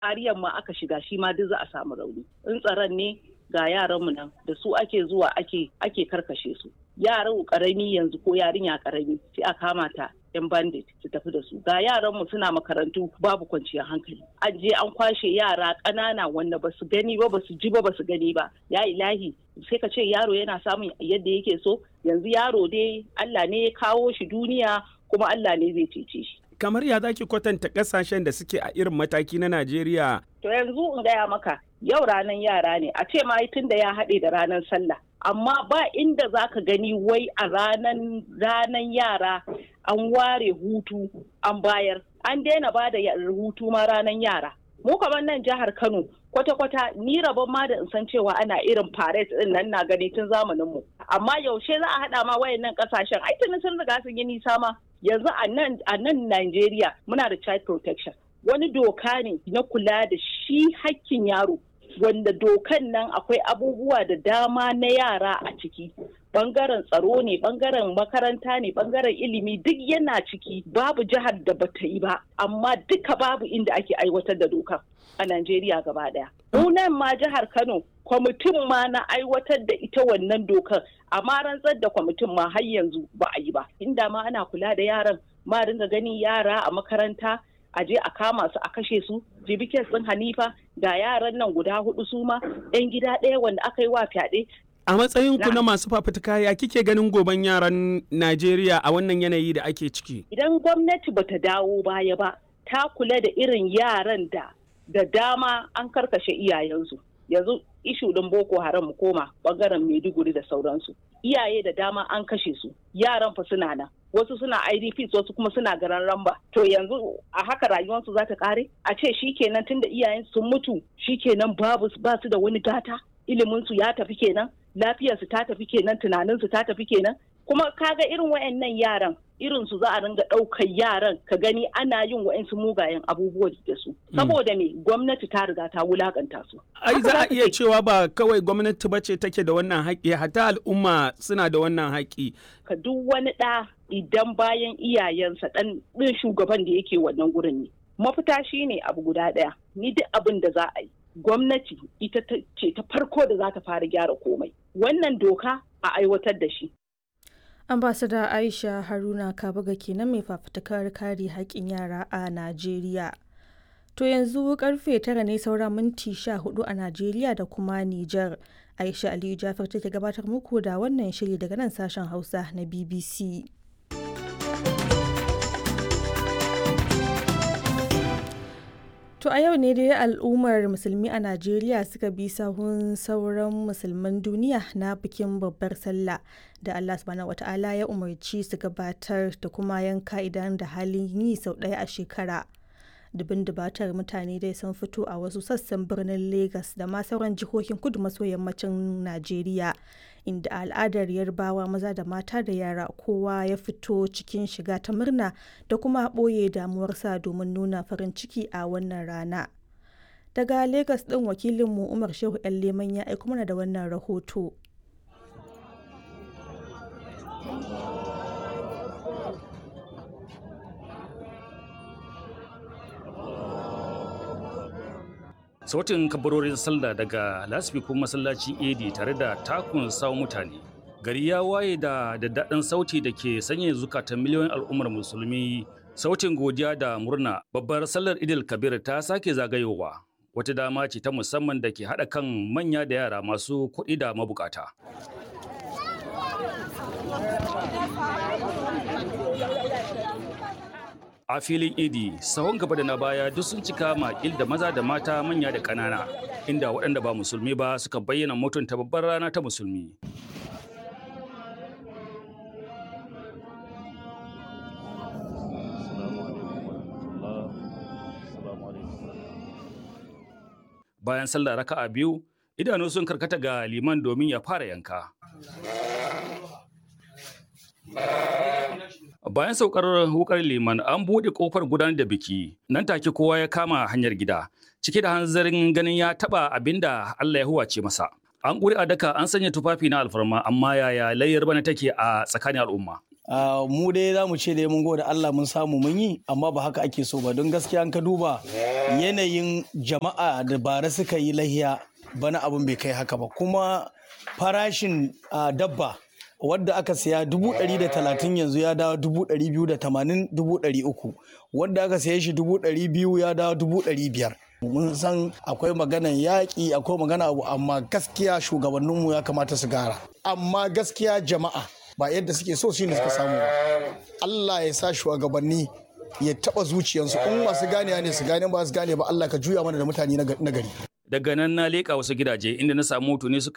ariyan ma aka shiga shi ma duk za a samu rauni in tsaron ne ga yaranmu nan da su ake zuwa ake ake karkashe su yaran karami yanzu ko yarinya karami sai a kama ta yan bandit su tafi da su ga yaran mu suna makarantu babu kwanciyar hankali an je an kwashe yara ƙanana wanda ba su gani ba ba su ji ba ba su gani ba ya ilahi sai ka ce yaro yana samun yadda yake so yanzu yaro dai Allah ne ya kawo shi duniya kuma Allah ne zai cece shi kamar ya zaki kwatanta kasashen da suke a irin mataki na Najeriya to yanzu in gaya maka yau ranar yara ne a ce ma tun da ya haɗe da ranar sallah amma ba inda za ka gani wai a ranan ranan yara an ware hutu an bayar an daina ba da hutu ma ranan yara mu kamar nan jihar kano kwata-kwata ni rabon ma da in san cewa ana irin parade din nan na gani tun zamanin mu amma yaushe za a haɗa ma wayannan kasashen ai tuni sun riga sun yi nisa ma yanzu a nan a nan Najeriya muna da child protection wani doka ne na kula da shi hakkin yaro wanda dokan nan akwai abubuwa da dama na yara a ciki bangaren tsaro ne bangaren makaranta ne bangaren ilimi duk yana ciki babu jihar da bata yi ba amma duka babu inda ake aiwatar da dokan a Najeriya gaba daya. nan ma jihar Kano kwamitin ma na aiwatar da ita wannan dokar amma rantsar da kwamitin ma har yanzu ba a yi ba inda ma ana kula da yaran ma dinga ganin yara a makaranta a je a kama su a kashe su jibikin sun hanifa ga yaran nan guda hudu su ma yan gida ɗaya wanda aka yi wa fyaɗe a matsayin ku na masu fafutuka ya kike ganin goben yaran Najeriya a wannan yanayi da ake ciki idan gwamnati bata dawo baya ba ta kula da irin yaran da da dama an karkashe iyayensu yanzu ishu din boko haram mu koma bangaren maiduguri da sauransu iyaye da dama an kashe su yaran fa suna nan wasu suna idps wasu kuma suna garan ramba to yanzu a haka rayuwarsu za ta kare a ce shikenan tunda iyayen sun mutu shikenan babu ba su da wani gata iliminsu ya tafi kenan lafiyarsu ta tafi kenan tunaninsu ta tafi kenan kuma kaga irin wayannan yaran irin su za a ringa ɗaukar yaran ka gani ana yin wa'insu mugayen abubuwa da su saboda me gwamnati ta riga ta wulakanta su ai za a iya cewa ba kawai gwamnati ba ce take da wannan haƙƙi hatta al'umma suna da wannan haƙƙi ka duk wani ɗa idan bayan iyayensa ɗan ɗin shugaban da yake wannan gurin ne mafita shine abu guda ɗaya ni duk abin da za a yi gwamnati ita ce ta farko da za ta fara gyara komai wannan doka a aiwatar da shi ambasada aisha haruna kabaga kenan mai fafutukar kare haƙƙin yara a najeriya to yanzu karfe tara ne saura minti sha hudu a najeriya da kuma nijar aisha aliyu jafar take gabatar muku da wannan shiri daga nan sashen hausa na bbc To a yau ne dai al'ummar musulmi a Najeriya suka bi sahun sauran musulman duniya na bikin babbar sallah da Allah subhanahu wata'ala ya umarci su gabatar da kuma yanka idan da halin yi sau ɗaya a shekara. Dubin dubatar mutane dai sun fito a wasu sassan birnin Legas da ma sauran jihohin kudu maso yammacin Najeriya inda al'adar yarbawa maza da mata da yara kowa ya fito cikin shiga ta murna da kuma ɓoye damuwarsa domin nuna farin ciki a wannan rana. Daga Legas ɗin wakilinmu Umar Shehu 'yan Leman ya aiko mana da wannan rahoto. sautin kabarorin sallah daga lasfikun masallacin edi tare da takun sawo mutane gari ya waye da daddaɗin sauti da ke sanya zukatan miliyoyin al'ummar musulmi sautin godiya da murna babbar sallar idil kabir ta sake zagayowa wata dama ce ta musamman da ke haɗa kan manya da yara masu kuɗi da mabukata a filin idi sahun gaba da na baya duk sun cika makil da maza da mata manya da ƙanana inda waɗanda ba musulmi ba suka bayyana mutunta babbar rana ta musulmi bayan sallah raka'a biyu idanu sun karkata ga liman domin ya fara yanka Bayan saukar wukar liman an buɗe ƙofar gudanar da biki, nan take kowa ya kama hanyar gida, cike da hanzarin ganin ya taɓa abin da Allah ya huwace masa. An ƙuri a daka an sanya tufafi na alfarma amma yaya layyar bana take a tsakanin al'umma. Uh, mu dai za mu ce dai mun gode Allah mun samu mun yi amma ba haka ake so ba don gaskiya ka duba yanayin jama'a da bara suka yi lahiya bana abin bai kai haka ba kuma farashin uh, dabba wadda aka siya dubu ɗari da talatin yanzu ya dawo dubu ɗari biyu da tamanin dubu ɗari uku wadda aka siya shi dubu ɗari biyu ya dawo dubu ɗari biyar mun san akwai maganan yaƙi akwai magana abu amma gaskiya shugabanninmu ya kamata su gara amma gaskiya jama'a ba yadda suke so shine suka samu ba Allah ya sa shugabanni ya taba zuciyarsu in masu gane ne su gane ba su gane ba Allah ka juya mana da mutane na gari daga nan na leƙa wasu gidaje inda na samu mutane suka